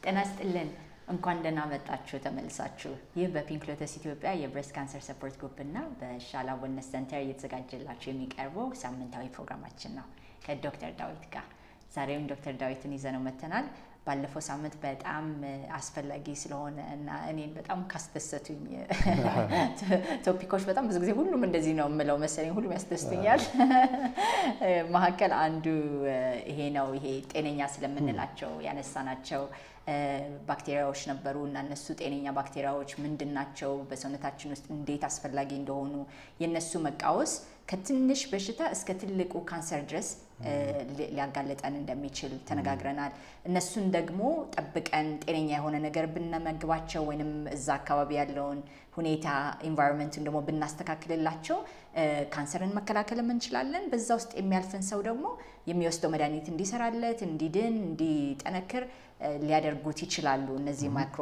ጤና ይስጥልን። እንኳን ደህና መጣችሁ ተመልሳችሁ። ይህ በፒንክ ሎተስ ኢትዮጵያ የብሬስት ካንሰር ሰፖርት ግሩፕ እና በሻላ ወልነስ ሰንተር እየተዘጋጀላችሁ የሚቀርበው ሳምንታዊ ፕሮግራማችን ነው ከዶክተር ዳዊት ጋር። ዛሬም ዶክተር ዳዊትን ይዘነው መተናል። ባለፈው ሳምንት በጣም አስፈላጊ ስለሆነ እና እኔን በጣም ካስደሰቱኝ ቶፒኮች በጣም ብዙ ጊዜ ሁሉም እንደዚህ ነው የምለው መሰለኝ፣ ሁሉም ያስደስቱኛል። መካከል አንዱ ይሄ ነው። ይሄ ጤነኛ ስለምንላቸው ያነሳናቸው ባክቴሪያዎች ነበሩ እና እነሱ ጤነኛ ባክቴሪያዎች ምንድን ናቸው፣ በሰውነታችን ውስጥ እንዴት አስፈላጊ እንደሆኑ የእነሱ መቃወስ ከትንሽ በሽታ እስከ ትልቁ ካንሰር ድረስ ሊያጋለጠን እንደሚችል ተነጋግረናል። እነሱን ደግሞ ጠብቀን ጤነኛ የሆነ ነገር ብንመግባቸው ወይንም እዛ አካባቢ ያለውን ሁኔታ ኢንቫይሮንመንቱን ደግሞ ብናስተካክልላቸው ካንሰርን መከላከልም እንችላለን። በዛ ውስጥ የሚያልፍን ሰው ደግሞ የሚወስደው መድኃኒት እንዲሰራለት፣ እንዲድን፣ እንዲጠነክር ሊያደርጉት ይችላሉ። እነዚህ ማይክሮ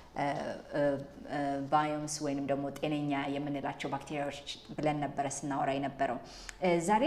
ባዮምስ ወይንም ደግሞ ጤነኛ የምንላቸው ባክቴሪያዎች ብለን ነበረ ስናወራ የነበረው። ዛሬ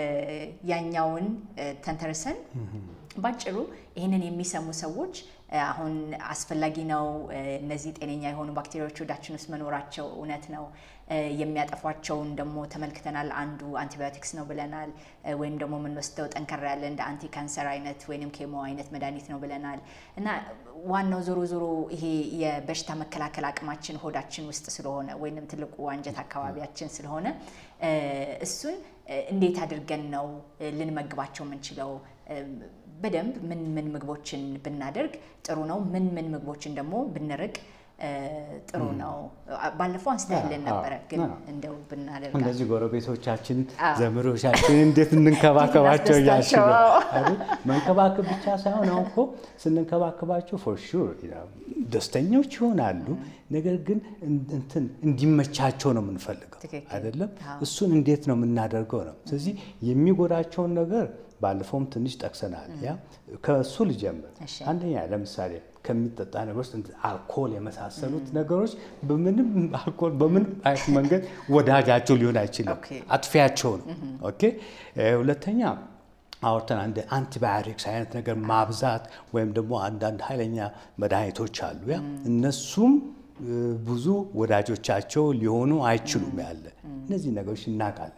ያኛውን ተንተርሰን ባጭሩ ይህንን የሚሰሙ ሰዎች አሁን አስፈላጊ ነው፣ እነዚህ ጤነኛ የሆኑ ባክቴሪያዎች ወዳችን ውስጥ መኖራቸው እውነት ነው፣ የሚያጠፏቸውን ደግሞ ተመልክተናል። አንዱ አንቲባዮቲክስ ነው ብለናል። ወይም ደግሞ የምንወስደው ጠንከራ ያለ እንደ አንቲ ካንሰር አይነት ወይም ኬሞ አይነት መድኃኒት ነው ብለናል። እና ዋናው ዞሮ ዞሮ ይሄ የበሽታ መከላከል አቅማችን ሆዳችን ውስጥ ስለሆነ ወይም ትልቁ አንጀት አካባቢያችን ስለሆነ እሱን እንዴት አድርገን ነው ልንመግባቸው የምንችለው? በደንብ ምን ምን ምግቦችን ብናደርግ ጥሩ ነው? ምን ምን ምግቦችን ደግሞ ብንርቅ ጥሩ ነው? ባለፈው አንስተህልን ነበረ፣ ግን እንደው ብናደርግ እነዚህ ጎረቤቶቻችን ዘመዶቻችን እንዴት እንንከባከባቸው እያልሽ ነው አይደል? መንከባከብ ብቻ ሳይሆን አሁን እኮ ስንንከባከባቸው ፎር ሹር ደስተኞች ይሆናሉ። ነገር ግን እንትን እንዲመቻቸው ነው የምንፈልገው አይደለም? እሱን እንዴት ነው የምናደርገው ነው። ስለዚህ የሚጎዳቸውን ነገር ባለፈውም ትንሽ ጠቅሰናል። ያ ከእሱ ልጀምር። አንደኛ ለምሳሌ ከሚጠጣ ነገሮች አልኮል የመሳሰሉት ነገሮች በምንም አልኮል በምንም አይነት መንገድ ወዳጃቸው ሊሆን አይችልም፣ አጥፊያቸው ነው። ኦኬ። ሁለተኛ አውርተን አንድ አንቲባዮቲክስ አይነት ነገር ማብዛት ወይም ደግሞ አንዳንድ ኃይለኛ መድኃኒቶች አሉ። ያ እነሱም ብዙ ወዳጆቻቸው ሊሆኑ አይችሉም። ያለ እነዚህ ነገሮች እናውቃለን።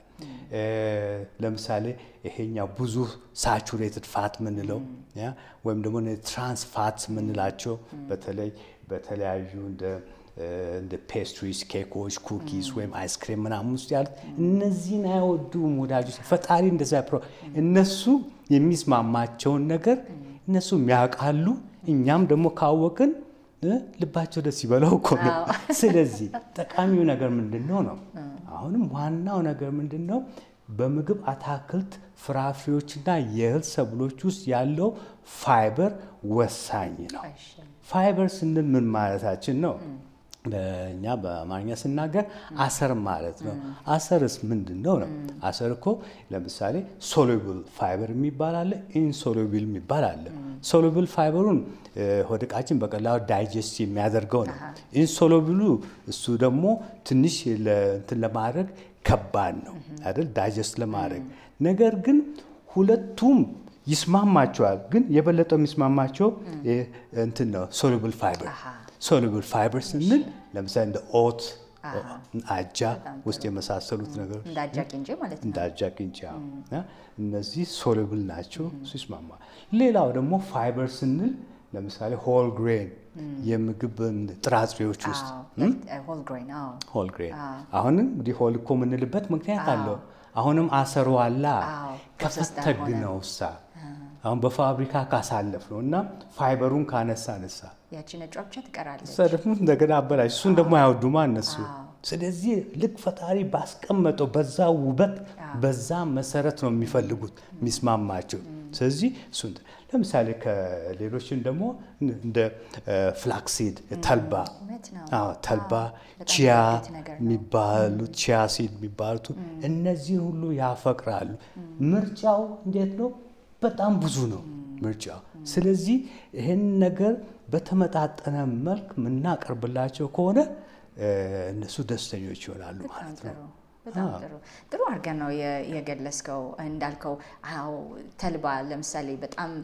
ለምሳሌ ይሄኛው ብዙ ሳቹሬትድ ፋት ምንለው ወይም ደግሞ ትራንስ ፋት ምንላቸው በተለይ በተለያዩ እንደ ፔስትሪስ፣ ኬኮች፣ ኩኪስ ወይም አይስክሬም ምናምን ውስጥ ያሉት እነዚህን አይወዱም ወዳጆች። ፈጣሪ እንደዛ እነሱ የሚስማማቸውን ነገር እነሱ ያውቃሉ። እኛም ደግሞ ካወቅን ልባቸው ደስ ይበለው እኮ ነው። ስለዚህ ጠቃሚው ነገር ምንድን ነው ነው አሁንም ዋናው ነገር ምንድን ነው? በምግብ አታክልት፣ ፍራፍሬዎችና የእህል ሰብሎች ውስጥ ያለው ፋይበር ወሳኝ ነው። ፋይበር ስንል ምን ማለታችን ነው? በእኛ በአማርኛ ስናገር አሰር ማለት ነው። አሰርስ ምንድን ነው ነው? አሰር እኮ ለምሳሌ ሶሉብል ፋይበር የሚባል አለ፣ ኢንሶሉብል የሚባል አለ። ሶሉብል ፋይበሩን ሆድቃችን በቀላሉ ዳይጀስት የሚያደርገው ነው። ኢንሶሉብሉ እሱ ደግሞ ትንሽ እንትን ለማድረግ ከባድ ነው አይደል? ዳይጀስት ለማድረግ ነገር ግን ሁለቱም ይስማማቸዋል። ግን የበለጠው የሚስማማቸው እንትን ነው ሶሉብል ፋይበር ሶሉብል ፋይበር ስንል ለምሳሌ እንደ ኦት አጃ ውስጥ የመሳሰሉት ነገሮች እንደ አጃ ቅንጬ ማለት ነው። እንደ አጃ ቅንጬ እነዚህ ሶሉብል ናቸው፣ እሱ ይስማማል። ሌላው ደግሞ ፋይበር ስንል ለምሳሌ ሆል ግሬን የምግብ ጥራጥሬዎች ውስጥ ሆል ግሬን አሁንም እንግዲህ ሆል እኮ የምንልበት ምክንያት አለው። አሁንም አሰሩ አላ ከፈተግ ነው እሳ አሁን በፋብሪካ ካሳለፍ ነው እና ፋይበሩን ካነሳ ነሳ ያቺ ነጯ ብቻ ትቀራለች። ደግሞ እንደገና አበላሽ። እሱን ደግሞ አያወዱማ እነሱ። ስለዚህ ልክ ፈጣሪ ባስቀመጠው በዛ ውበት በዛ መሰረት ነው የሚፈልጉት የሚስማማቸው። ስለዚህ እሱን ለምሳሌ ከሌሎችን ደግሞ እንደ ፍላክሲድ ተልባ ተልባ ቺያ የሚባሉት ቺያ ሲድ የሚባሉት እነዚህን ሁሉ ያፈቅራሉ። ምርጫው እንዴት ነው? በጣም ብዙ ነው ምርጫው። ስለዚህ ይህን ነገር በተመጣጠነ መልክ የምናቀርብላቸው ከሆነ እነሱ ደስተኞች ይሆናሉ ማለት ነው። በጣም ጥሩ ጥሩ አድርገን ነው የገለጽከው። እንዳልከው አዎ ተልባ ለምሳሌ በጣም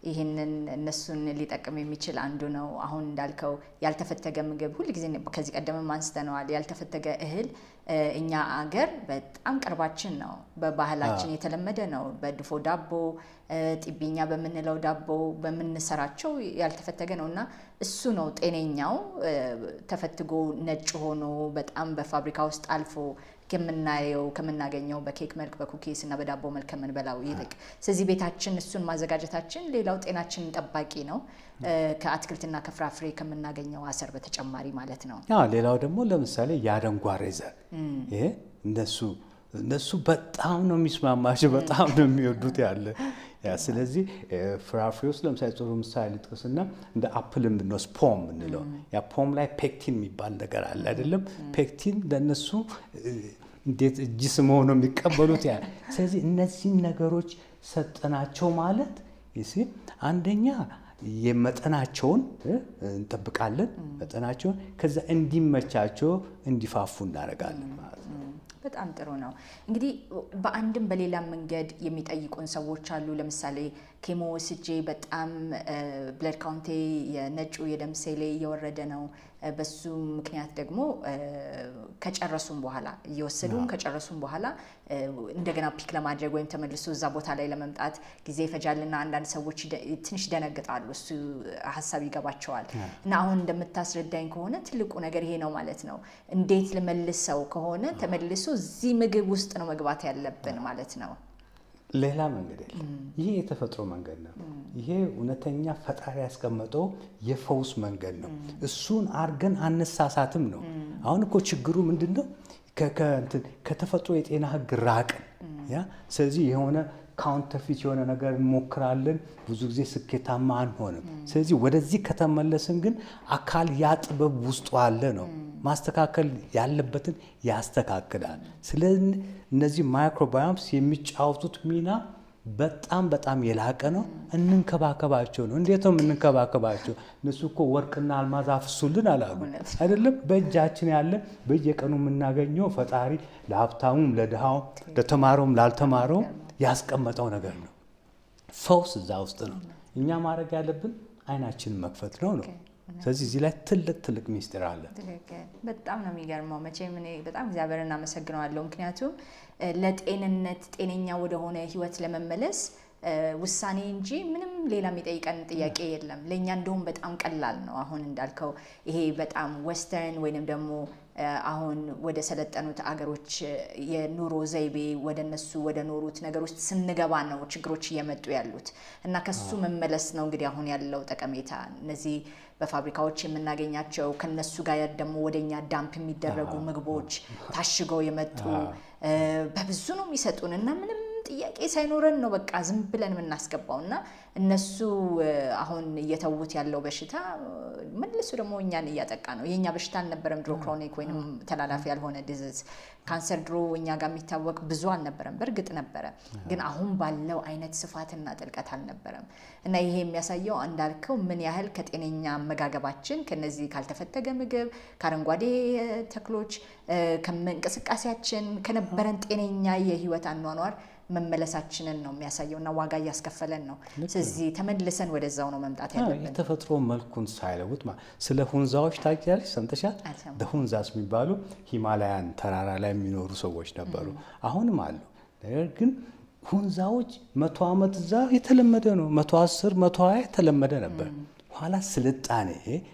ይህንን እነሱን ሊጠቅም የሚችል አንዱ ነው። አሁን እንዳልከው ያልተፈተገ ምግብ ሁልጊዜ ከዚህ ቀደምም አንስተነዋል። ያልተፈተገ እህል እኛ አገር በጣም ቅርባችን ነው። በባህላችን የተለመደ ነው። በድፎ ዳቦ፣ ጢቢኛ በምንለው ዳቦ በምንሰራቸው ያልተፈተገ ነው እና እሱ ነው ጤነኛው ተፈትጎ ነጭ ሆኖ በጣም በፋብሪካ ውስጥ አልፎ ከምናየው ከምናገኘው በኬክ መልክ በኩኪስ እና በዳቦ መልክ ከምንበላው ይልቅ ስለዚህ ቤታችን እሱን ማዘጋጀታችን ሌላው ጤናችን ጠባቂ ነው። ከአትክልትና ከፍራፍሬ ከምናገኘው አሰር በተጨማሪ ማለት ነው። ሌላው ደግሞ ለምሳሌ የአደንጓሬ ዘር ይሄ እነሱ እነሱ በጣም ነው የሚስማማቸው፣ በጣም ነው የሚወዱት ያለ ያ ስለዚህ ፍራፍሬ ውስጥ ለምሳሌ ጥሩ ምሳሌ ልጥቀስና እንደ አፕል ብንወስድ ፖም ምንለው ያ ፖም ላይ ፔክቲን የሚባል ነገር አለ አይደለም? ፔክቲን ለእነሱ እንዴት እጅ ስመው ነው የሚቀበሉት ያ ስለዚህ እነዚህን ነገሮች ሰጠናቸው ማለት አንደኛ የመጠናቸውን እንጠብቃለን፣ መጠናቸውን ከዛ እንዲመቻቸው እንዲፋፉ እናደርጋለን ማለት ነው። በጣም ጥሩ ነው። እንግዲህ በአንድም በሌላም መንገድ የሚጠይቁን ሰዎች አሉ። ለምሳሌ ኬሞ ወስጄ በጣም ብለድ ካውንቴ የነጩ የደም ሴሌ እየወረደ ነው። በሱ ምክንያት ደግሞ ከጨረሱም በኋላ እየወሰዱም ከጨረሱም በኋላ እንደገና ፒክ ለማድረግ ወይም ተመልሶ እዛ ቦታ ላይ ለመምጣት ጊዜ ይፈጃልና አንዳንድ ሰዎች ትንሽ ይደነግጣሉ። እሱ ሀሳብ ይገባቸዋል። እና አሁን እንደምታስረዳኝ ከሆነ ትልቁ ነገር ይሄ ነው ማለት ነው። እንዴት ልመልሰው ከሆነ ተመልሶ እዚህ ምግብ ውስጥ ነው መግባት ያለብን ማለት ነው። ሌላ መንገድ የለም። ይሄ የተፈጥሮ መንገድ ነው። ይሄ እውነተኛ ፈጣሪ ያስቀመጠው የፈውስ መንገድ ነው። እሱን አርገን አነሳሳትም ነው። አሁን እኮ ችግሩ ምንድን ነው? ከተፈጥሮ የጤና ሕግ ራቅን። ያ ስለዚህ የሆነ ካውንተርፊት የሆነ ነገር እንሞክራለን። ብዙ ጊዜ ስኬታማ አንሆንም። ስለዚህ ወደዚህ ከተመለስን ግን አካል ያ ጥበብ ውስጡ አለ ነው ማስተካከል ያለበትን ያስተካክላል። ስለዚህ እነዚህ ማይክሮባዮምስ የሚጫወቱት ሚና በጣም በጣም የላቀ ነው። እንንከባከባቸው ነው። እንዴት ነው የምንንከባከባቸው? እነሱ እኮ ወርቅና አልማዝ አፍሱልን አላሉ አይደለም። በእጃችን ያለ በየቀኑ የምናገኘው ፈጣሪ ለሀብታሙም፣ ለድሃውም፣ ለተማረውም ላልተማረውም ያስቀመጠው ነገር ነው። ፈውስ እዛ ውስጥ ነው። እኛ ማድረግ ያለብን አይናችንን መክፈት ነው ነው ስለዚህ እዚህ ላይ ትልቅ ትልቅ ሚስጥር አለ። በጣም ነው የሚገርመው። መቼም እኔ በጣም እግዚአብሔር እናመሰግነዋለሁ። ምክንያቱም ለጤንነት ጤነኛ ወደሆነ ህይወት ለመመለስ ውሳኔ እንጂ ምንም ሌላ የሚጠይቀን ጥያቄ የለም። ለእኛ እንደውም በጣም ቀላል ነው። አሁን እንዳልከው ይሄ በጣም ዌስተርን ወይንም ደግሞ አሁን ወደ ሰለጠኑት አገሮች የኑሮ ዘይቤ ወደ እነሱ ወደ ኖሩት ነገር ውስጥ ስንገባ ነው ችግሮች እየመጡ ያሉት እና ከሱ መመለስ ነው እንግዲህ አሁን ያለው ጠቀሜታ። እነዚህ በፋብሪካዎች የምናገኛቸው ከነሱ ጋር ደግሞ ወደኛ ዳምፕ የሚደረጉ ምግቦች ታሽገው የመጡ በብዙ ነው የሚሰጡን እና ምንም ጥያቄ ሳይኖረን ነው በቃ ዝም ብለን የምናስገባው እና እነሱ አሁን እየተዉት ያለው በሽታ መልሱ ደግሞ እኛን እያጠቃ ነው። የእኛ በሽታ አልነበረም ድሮ ክሮኒክ ወይም ተላላፊ ያልሆነ ዲዚዝ ካንሰር ድሮ እኛ ጋር የሚታወቅ ብዙ አልነበረም። በእርግጥ ነበረ፣ ግን አሁን ባለው አይነት ስፋትና ጥልቀት አልነበረም እና ይሄ የሚያሳየው እንዳልከው ምን ያህል ከጤነኛ አመጋገባችን ከነዚህ ካልተፈተገ ምግብ ከአረንጓዴ ተክሎች ከእንቅስቃሴያችን ከነበረን ጤነኛ የህይወት አኗኗር መመለሳችንን ነው የሚያሳየው እና ዋጋ እያስከፈለን ነው። ስለዚህ ተመልሰን ወደዛው ነው መምጣት ያለብን። የተፈጥሮ መልኩን ሳይለውጥ ስለ ሁንዛዎች ታውቂያለሽ? ሰምተሻል? ሁንዛስ የሚባሉ ሂማላያን ተራራ ላይ የሚኖሩ ሰዎች ነበሩ፣ አሁንም አሉ። ነገር ግን ሁንዛዎች መቶ ዓመት እዛ የተለመደ ነው። መቶ አስር መቶ ሀያ የተለመደ ነበር። ኋላ ስልጣኔ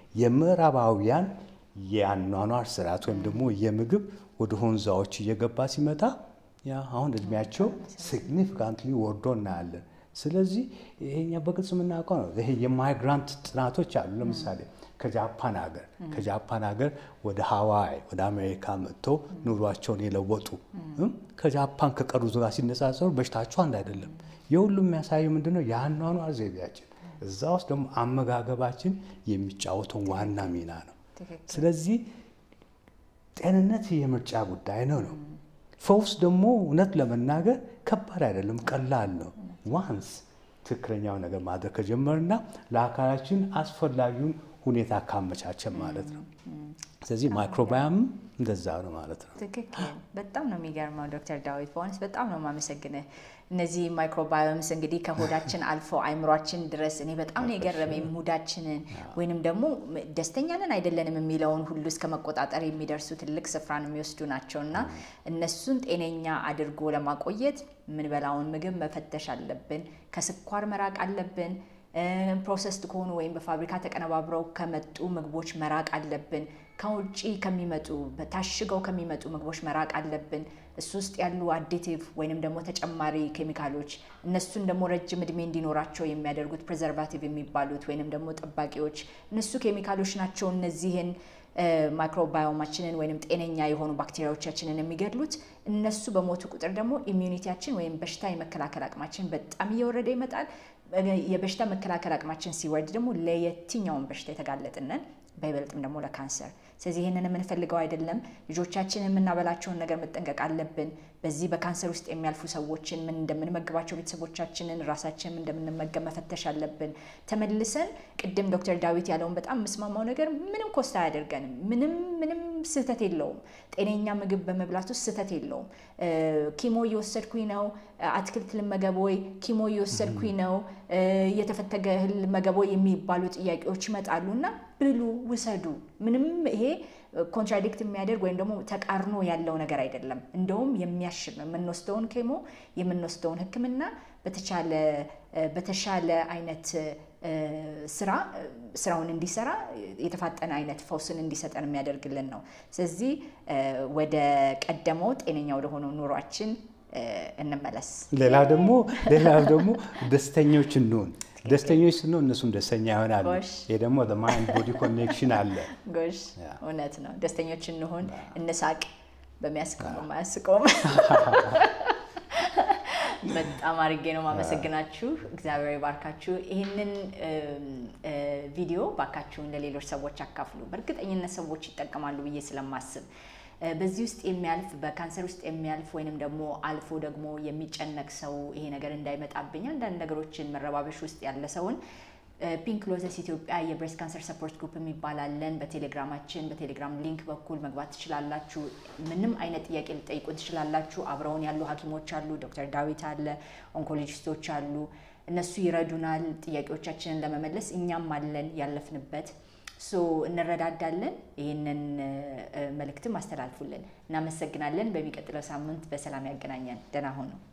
የምዕራባውያን የአኗኗር ስርዓት ወይም ደግሞ የምግብ ወደ ሁንዛዎች እየገባ ሲመጣ ያ አሁን እድሜያቸው ሲግኒፊካንትሊ ወርዶ እናያለን። ስለዚህ ይሄኛ በግልጽ የምናውቀው ነው። ይሄ የማይግራንት ጥናቶች አሉ። ለምሳሌ ከጃፓን ሀገር ከጃፓን ሀገር ወደ ሀዋይ ወደ አሜሪካ መጥተው ኑሯቸውን የለወጡ ከጃፓን ከቀሩት ጋር ሲነጻጸሩ በሽታቸው አንድ አይደለም። የሁሉም የሚያሳየው ምንድነው? የአኗኗር ዘይቤያችን እዛ ውስጥ ደግሞ አመጋገባችን የሚጫወተው ዋና ሚና ነው። ስለዚህ ጤንነት የምርጫ ጉዳይ ነው ነው ፈውስ ደግሞ እውነት ለመናገር ከባድ አይደለም፣ ቀላል ነው። ዋንስ ትክክለኛው ነገር ማድረግ ከጀመርና ለአካላችን አስፈላጊውን ሁኔታ ካመቻቸን ማለት ነው። ስለዚህ ማይክሮባዮም እንደዛ ነው ማለት ነው። ትክክል። በጣም ነው የሚገርመው ዶክተር ዳዊት በእውነት በጣም ነው የማመሰግንህ። እነዚህ ማይክሮባዮምስ እንግዲህ ከሆዳችን አልፈው አይምሯችን ድረስ እኔ በጣም ነው የገረመኝ። ሙዳችንን ወይንም ደግሞ ደስተኛ ነን አይደለንም የሚለውን ሁሉ እስከ መቆጣጠር የሚደርሱ ትልቅ ስፍራን የሚወስዱ ናቸው እና እነሱን ጤነኛ አድርጎ ለማቆየት የምንበላውን ምግብ መፈተሽ አለብን። ከስኳር መራቅ አለብን። ፕሮሰስድ ከሆኑ ወይም በፋብሪካ ተቀነባብረው ከመጡ ምግቦች መራቅ አለብን። ከውጭ ከሚመጡ ታሽገው ከሚመጡ ምግቦች መራቅ አለብን። እሱ ውስጥ ያሉ አዲቲቭ ወይንም ደግሞ ተጨማሪ ኬሚካሎች እነሱን ደግሞ ረጅም እድሜ እንዲኖራቸው የሚያደርጉት ፕሬዘርቫቲቭ የሚባሉት ወይንም ደግሞ ጠባቂዎች እነሱ ኬሚካሎች ናቸው እነዚህን ማይክሮባዮማችንን ወይም ጤነኛ የሆኑ ባክቴሪያዎቻችንን የሚገድሉት። እነሱ በሞቱ ቁጥር ደግሞ ኢሚዩኒቲያችን ወይም በሽታ የመከላከል አቅማችን በጣም እየወረደ ይመጣል። የበሽታ መከላከል አቅማችን ሲወርድ ደግሞ ለየትኛውን በሽታ የተጋለጥነን በይበልጥም ደግሞ ለካንሰር። ስለዚህ ይህንን የምንፈልገው አይደለም። ልጆቻችን የምናበላቸውን ነገር መጠንቀቅ አለብን። በዚህ በካንሰር ውስጥ የሚያልፉ ሰዎችን ምን እንደምንመግባቸው፣ ቤተሰቦቻችንን፣ ራሳችንን እንደምንመገብ መፈተሽ አለብን። ተመልሰን ቅድም ዶክተር ዳዊት ያለውን በጣም የምስማማው ነገር ምንም ኮስት አያደርገንም። ምንም ምንም ስህተት የለውም። ጤነኛ ምግብ በመብላት ውስጥ ስህተት የለውም። ኪሞ እየወሰድኩኝ ነው፣ አትክልት ልመገብ ወይ፣ ኪሞ እየወሰድኩኝ ነው፣ የተፈተገ እህል ልመገብ ወይ የሚባሉ ጥያቄዎች ይመጣሉ እና ብሉ፣ ውሰዱ። ምንም ይሄ ኮንትራዲክት የሚያደርግ ወይም ደግሞ ተቃርኖ ያለው ነገር አይደለም። እንደውም የሚያሽል ነው። የምንወስደውን ኬሞ የምንወስደውን ሕክምና በተቻለ በተሻለ አይነት ስራ ስራውን እንዲሰራ የተፋጠነ አይነት ፈውስን እንዲሰጠን የሚያደርግልን ነው። ስለዚህ ወደ ቀደመው ጤነኛ ወደሆነው ኑሯችን እንመለስ። ሌላ ደግሞ ሌላ ደግሞ ደስተኞች እንሁን። ደስተኞች ስንሆን እነሱም ደስተኛ ይሆናሉ። ይህ ደግሞ ማይንድ ቦዲ ኮኔክሽን አለ። ጎሽ እውነት ነው። ደስተኞች እንሁን፣ እንሳቅ። በሚያስቀውም በማያስቀውም በጣም አድርጌ ነው ማመሰግናችሁ። እግዚአብሔር ይባርካችሁ። ይህንን ቪዲዮ ባካችሁን ለሌሎች ሰዎች አካፍሉ። በእርግጠኝነት ሰዎች ይጠቀማሉ ብዬ ስለማስብ በዚህ ውስጥ የሚያልፍ በካንሰር ውስጥ የሚያልፍ ወይንም ደግሞ አልፎ ደግሞ የሚጨነቅ ሰው ይሄ ነገር እንዳይመጣብኝ አንዳንድ ነገሮችን መረባበሽ ውስጥ ያለ ሰውን ፒንክ ሎተስ ኢትዮጵያ የብሬስት ካንሰር ሰፖርት ግሩፕ የሚባላለን በቴሌግራማችን በቴሌግራም ሊንክ በኩል መግባት ትችላላችሁ። ምንም አይነት ጥያቄ ልጠይቁን ትችላላችሁ። አብረውን ያሉ ሐኪሞች አሉ። ዶክተር ዳዊት አለ፣ ኦንኮሎጂስቶች አሉ። እነሱ ይረዱናል ጥያቄዎቻችንን ለመመለስ። እኛም አለን ያለፍንበት ሶ እንረዳዳለን። ይህንን መልእክትም አስተላልፉልን። እናመሰግናለን። በሚቀጥለው ሳምንት በሰላም ያገናኘን። ደህና ሁኑ።